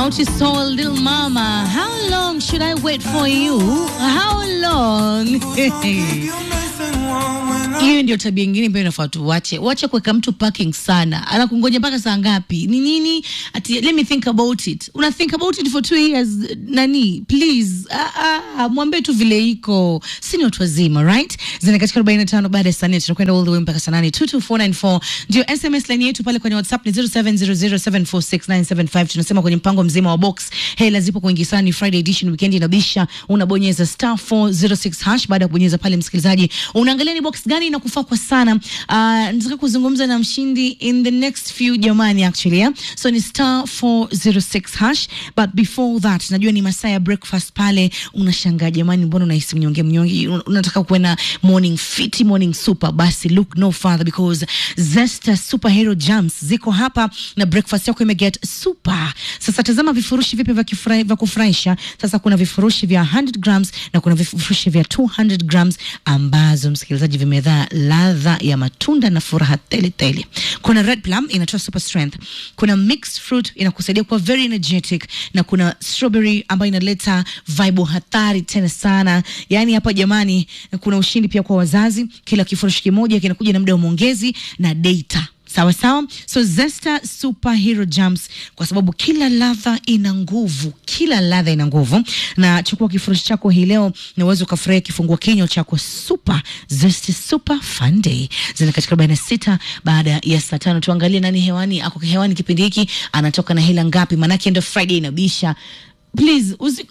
Naughty Soul, little mama, how long should I wait for you? How long? Hiyo ndio tabia ingine ambayo inafaa tuwache. Wache kuweka mtu parking sana, anakungoja mpaka saa ngapi? Ni nini? Ati let me think about it. Una think about it for two years, nani? Please, ah, ah, mwambie tu vile iko. Si ni watu wazima, right? Zina katika 45 baada ya saa nne tunakwenda all the way mpaka saa nane. 22494 ndio SMS line yetu pale kwenye WhatsApp ni 0700746975. Tunasema kwenye mpango mzima wa box, hela zipo kuingi sana, ni Friday edition, weekend inabisha. Unabonyeza star 406 hash. Baada ya kubonyeza pale, msikilizaji, unaangalia ni box gani inakufaa kwa sana. Uh, nataka kuzungumza na mshindi in the next few jamani, actually yeah? so ni star 406 hash, but before that najua ni masaa ya breakfast pale. Unashangaa jamani, mbona unahisi mnyonge mnyonge, Un- unataka kuwe na morning fit, morning super, basi look no further because Zesta superhero jams ziko hapa na breakfast yako imeget super. Sasa tazama vifurushi vipi vya kifurahi- vya kufurahisha. Sasa kuna vifurushi vya 100 grams na kuna vifurushi vya 200 grams ambazo msikilizaji vimedhaa ladha ya matunda na furaha tele tele. Kuna red plum inatoa super strength, kuna mixed fruit inakusaidia kuwa very energetic, na kuna strawberry ambayo inaleta vibe hatari tena sana. Yani hapa jamani, kuna ushindi pia kwa wazazi. Kila kifurushi kimoja kinakuja na muda wa maongezi na data sawa sawa. So Zesta superhero jams, kwa sababu kila ladha ina nguvu, kila ladha ina nguvu. Na chukua kifurushi chako hii leo na uweze ukafurahia kifungua kinywa chako super Zesta super fun day. Zina katika 46 baada ya saa tano. Tuangalie nani hewani, ako hewani kipindi hiki, anatoka na hela ngapi? Maanake ndo Friday inabisha. Please usi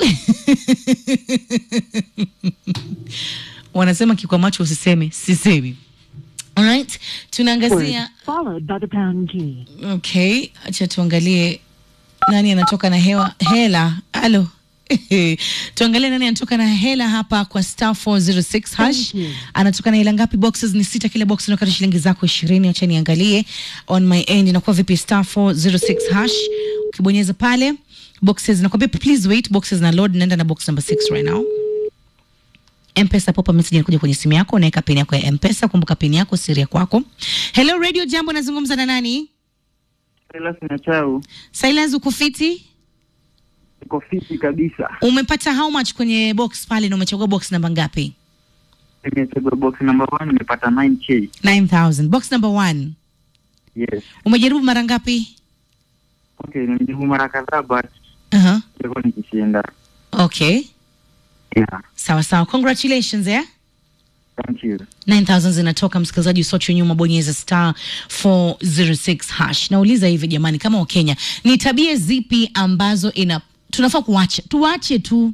wanasema kikwa macho usiseme, sisemi. Alright, tunaangazia followed by the pound key. Okay, acha tuangalie nani anatoka na hewa hela. Halo. tuangalie nani anatoka na hela hapa kwa star 406 hash. Thank you. Anatoka na hela ngapi? Boxes ni sita, kila box inakata shilingi zako 20. Acha niangalie on my end inakuwa vipi? Star 406 hash, ukibonyeza pale boxes nakwambia please wait, boxes na load. Naenda na box number 6 right now. Mpesa pop message inakuja kwenye simu yako, unaweka pin yako ya Mpesa. Kumbuka pin yako siri ya kwako. Hello Radio Jambo, nazungumza na nani? Silas Nyachau, Silas uko fiti? iko fiti kabisa. Umepata how much kwenye box pale na umechagua box namba ngapi? Nimechagua box number one, nimepata 9k. 9000. Box number 1. Yes. Umejaribu mara ngapi? Okay, nimejaribu mara kadhaa but Uh-huh. ilikuwa nikishinda. Okay. Yeah, Sawa sawa. Congratulations eh? thank you. 9000 zinatoka msikilizaji, usoche nyuma, bonyeza star 406 hash. Nauliza hivi jamani, kama Wakenya, ni tabia zipi ambazo ina tunafaa kuacha? Tuache tu.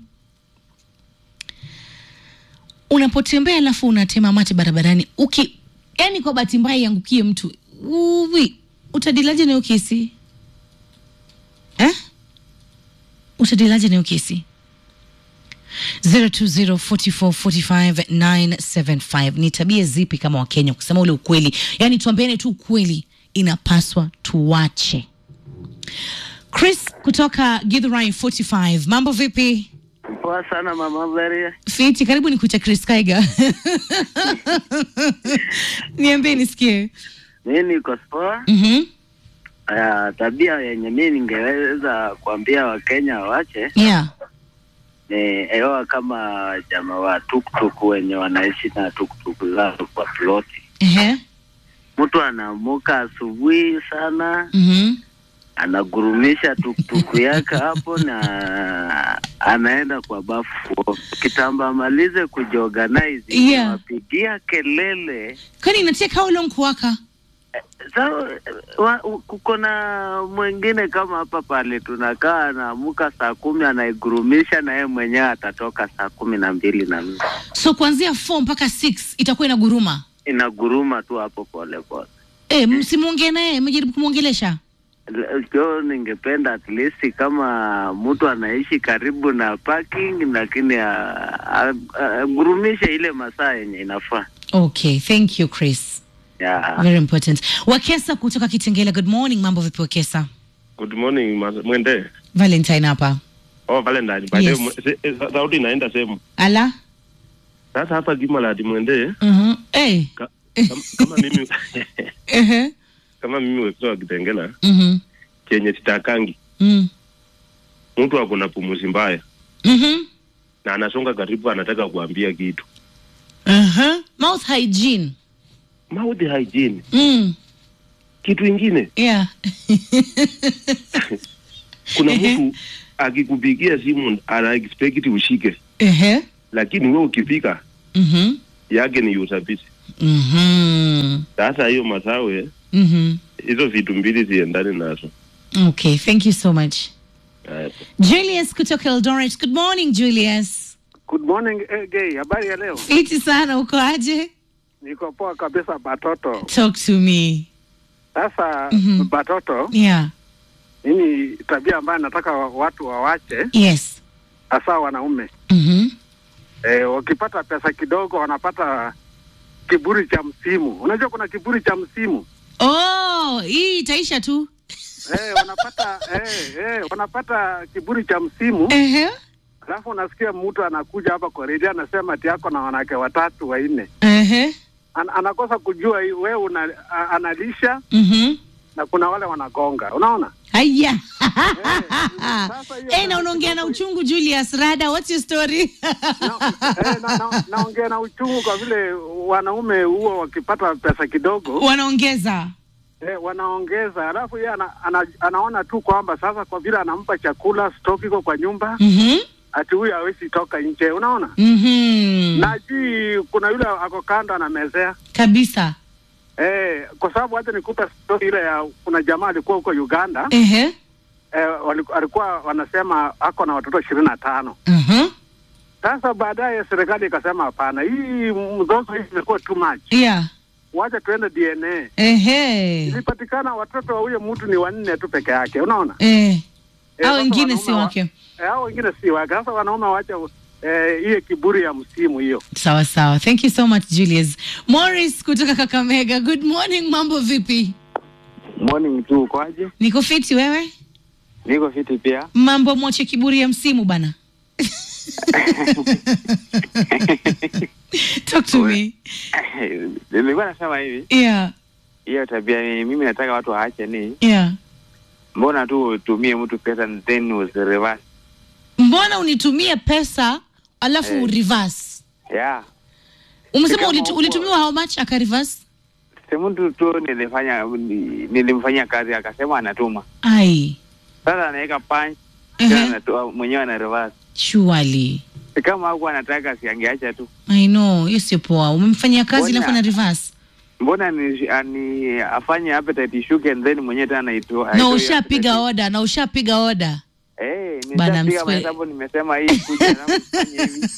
Unapotembea alafu unatema mate barabarani, uki yani, kwa bahati mbaya iangukie mtu, uwi utadilaje nayo kesi eh? Utadilaje nayo kesi? 0204445975 ni tabia zipi kama wakenya kusema ule ukweli yaani tuambiane tu ukweli inapaswa tuwache chris kutoka githurai 45 mambo vipi Poa sana mama Maria. fiti karibu ni kucha chris kaiga niambie nisikie Mimi niko poa. mm-hmm. Uh, tabia yenye mimi ningeweza kuambia Wakenya wache yeah ni ewa kama jamaa wa tuktuk wenye wanaishi na tuktuk zao kwa ploti. Ehe. Mtu anaamuka asubuhi sana, Mhm. anagurumisha tuktuk yake hapo na anaenda kwa bafu kitamba amalize kujiorganize, Yeah. wapigia kelele kwani inateka how long kuwaka Sawa, wa- kuko na mwingine kama hapa pale tunakaa, anaamuka saa kumi anaigurumisha, na yeye mwenyewe atatoka saa kumi na mbili na nusu so kuanzia 4 mpaka 6 itakuwa inaguruma inaguruma tu hapo pole pole. e, msimuongee naye mmejaribu kumwongelesha Kio ningependa at least kama mtu anaishi karibu na parking, lakini agurumishe ile masaa yenye inafaa. okay thank you chris Yeah. very important wakesa kutoka kitengela good morning mambo vipi wakesa Good morning ma- mwende. valentine hapa Oh Valentine. By the Yes. way, se- eh, sa- sauti inaenda sehemu. ala Sasa hapa Gimaladi mwende uh-huh. hey. ka, kama, kama mimi uh-huh. kama mimi wekiwa Kitengela uh-huh. chenye sitakangi mm. mtu ako na pumuzi mbaya Mhm. na anasonga karibu, anataka kuambia kitu. Uh-huh. Mouth hygiene. Mouth hygiene, Mm. kitu ingine, Yeah. kuna Ehe. mtu akikupigia simu ana expect ushike, Ehe. lakini wewe ukifika Mhm. yake ni usabisi. Mhm. Sasa hiyo masawe, Mhm. hizo vitu mbili ziendane nazo. Okay, thank you so much. Haya. Julius kutoka Eldoret. Good morning, Julius. Good morning eh, gay. Habari ya leo? Fiti sana, uko aje? Niko poa kabisa Batoto. Talk to me. Sasa Mhm. Batoto, Yeah. mimi tabia ambayo nataka wa- watu wawache, Yes. hasa wanaume Mhm. eh, wakipata pesa kidogo wanapata kiburi cha msimu. Unajua kuna kiburi cha msimu Oh, hii itaisha tu. eh, wanapata eh, eh, wanapata kiburi cha msimu, Ehe. alafu unasikia mtu anakuja hapa kwa redio anasema ati yako na wanawake watatu wanne, Ehe. An anakosa kujua hii wewe una, a- analisha Mhm. na kuna wale wanagonga, unaona Haya. sasa hiyo Eh, na unaongea na uchungu Julius Rada, what's your story? na, eh, na, na, naongea na uchungu kwa vile wanaume huwa wakipata pesa kidogo Wanaongeza. eh, wanaongeza, alafu yeye ana, ana, anaona tu kwamba sasa kwa vile anampa chakula stock iko kwa nyumba Mhm. ati huyu hawezi toka nje, unaona Mhm. na jii kuna yule ako kando anamezea Kabisa. eh, kwa sababu hata nikupe story ile ya kuna jamaa alikuwa huko Uganda Ehe. eh, waliku- alikuwa wanasema ako na watoto ishirini na tano Mhm. Sasa baadaye serikali ikasema hapana, hii mzozo hii imekuwa too much, Yeah. wacha tuende DNA. Ehe. Ilipatikana watoto wa huyo mtu ni wanne tu peke yake, unaona Eh. Eh, Hao sasa wengine wanaume si wa- wake. eh, hao wengine si wake. Sasa wanaume wacha eh, hiyo kiburi ya msimu hiyo. Sawa sawa. Thank you so much Julius. Morris kutoka Kakamega. Good morning, mambo vipi? Morning tu ukoaje? Niko fiti wewe? Niko fiti pia. Mambo mwache kiburi ya msimu bana. Talk to me. Nilikuwa nasema hivi, Yeah. hiyo tabia ni mimi nataka watu waache ni Yeah. mbona tu utumie mtu pesa and then usireverse. Mbona unitumie pesa alafu Eh. reverse? Yeah. Umesema Kama ulitu, uko- ulitumiwa how much aka reverse? Si mtu tu nilifanya ni- nilimfanyia kazi akasema anatuma. Ai. Sasa anaweka punch tena Uh-huh. anatoa mwenyewe ana reverse. Surely. Si Kama hakuwa anataka siangeacha tu. I know, hiyo sio poa. Umemfanyia kazi Mbona- alafu ana reverse. Mbona ni, ani, afanye appetite ishuke and then mwenyewe tena aitoa. Na aitoe ushapiga appetite. oda, na ushapiga oda. Eh, Bana, nishapiga mswe- mahesabu nimesema hii kuja na mfanye hivi.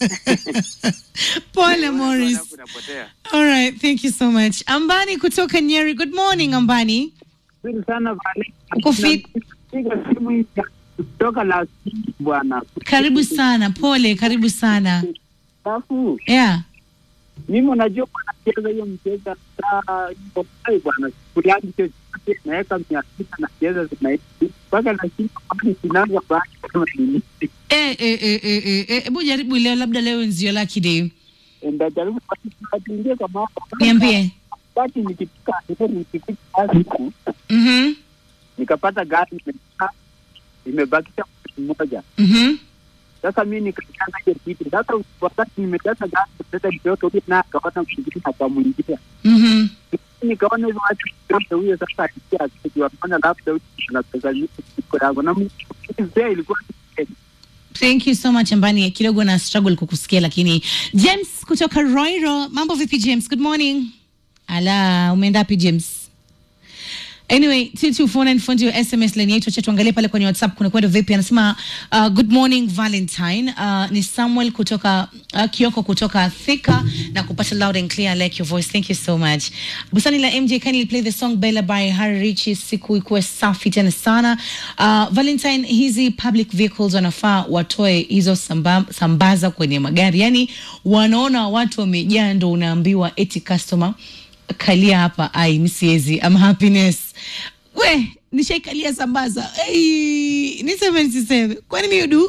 Pole Morris. Alafu napotea. All right, thank you so much. Ambani kutoka Nyeri. Good morning Ambani. Nzuri sana Vale. Uko fit? Piga simu hii ya kutoka la bwana. Karibu sana. Pole, karibu sana. Alafu Yeah. mimi unajua nacheza hiyo mchezo saa iko hai bwana. Fulani chochote naweka mia sita nacheza zinaishi mpaka nashinda kwani sinaanza baki kama nini. Eh, eh, eh, eh, eh, eh, hebu jaribu leo, labda leo nzio lucky day. Ndajaribu kuingia kwa mambo. Niambie. Wakati nikipika ndio nikipika kazi huku Mhm. nikapata gari imekaa imebakisha mtu mmoja. Mhm. Sasa mi nikajaza hiyo kitu. Sasa wakati nimejaza gari sasa mtoto huyo naye akaona mwingine akamwingia. Mhm. Nikaona hivyo watu mtoto huyo sasa alikuwa akijua mbona labda huyu ana pesa nyingi kuliko yangu na mzee ilikuwa Thank you so much Ambani. Kidogo na struggle kukusikia lakini James kutoka Roiro. Mambo vipi James? Good morning. Ala, umeenda wapi James? Anyway, T2494 ndio SMS line yetu. Acha tuangalie pale kwenye WhatsApp kuna kwenda vipi. Anasema uh, good morning Valentine. Uh, ni Samuel kutoka uh, Kioko kutoka Thika na kupata loud and clear I like your voice. Thank you so much. Busani la MJ kindly play the song Bella by Harry Richi. Siku ikuwe safi tena sana. Uh, Valentine, hizi public vehicles wanafaa watoe hizo samba, sambaza kwenye magari. Yaani wanaona watu wamejaa ndo unaambiwa eti customer kalia hapa ai mi siwezi am happiness we nishaikalia sambaza hey, niseme nisiseme kwani miudu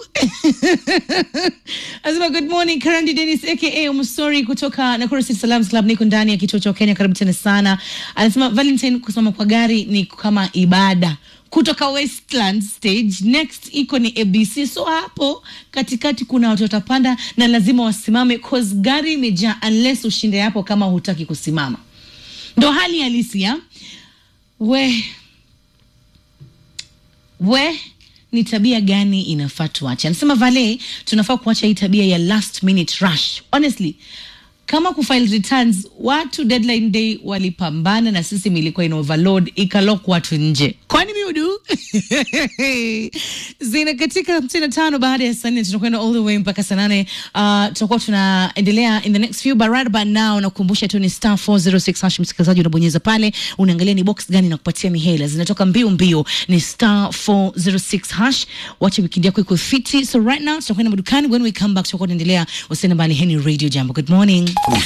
asema good morning karandi denis aka umsori kutoka nakuru city salams club niko ndani ya kituo cha kenya karibu tena sana anasema valentine kusimama kwa gari ni kama ibada kutoka westland stage next iko ni abc so hapo katikati kuna watu watapanda na lazima wasimame cause gari imejaa unless ushinde hapo kama hutaki kusimama ndo hali halisi ya we we ni tabia gani inafaa tuache anasema vale tunafaa kuacha hii tabia ya last minute rush honestly kama kufile returns watu deadline day walipambana na system ilikuwa ina overload ikalok watu nje kwani miudu zina katika hamsini na tano baada ya saa nne tunakwenda all the way mpaka saa nane uh, tutakuwa tunaendelea in the next few but right about now nakukumbusha tu ni star 406 hash msikilizaji unabonyeza pale unaangalia ni box gani nakupatia mihela zinatoka mbio mbio ni star 406 hash wacha wikendi yako iko fiti so right now tutakwenda madukani when we come back tutakuwa tunaendelea usiende mbali heni radio jambo good morning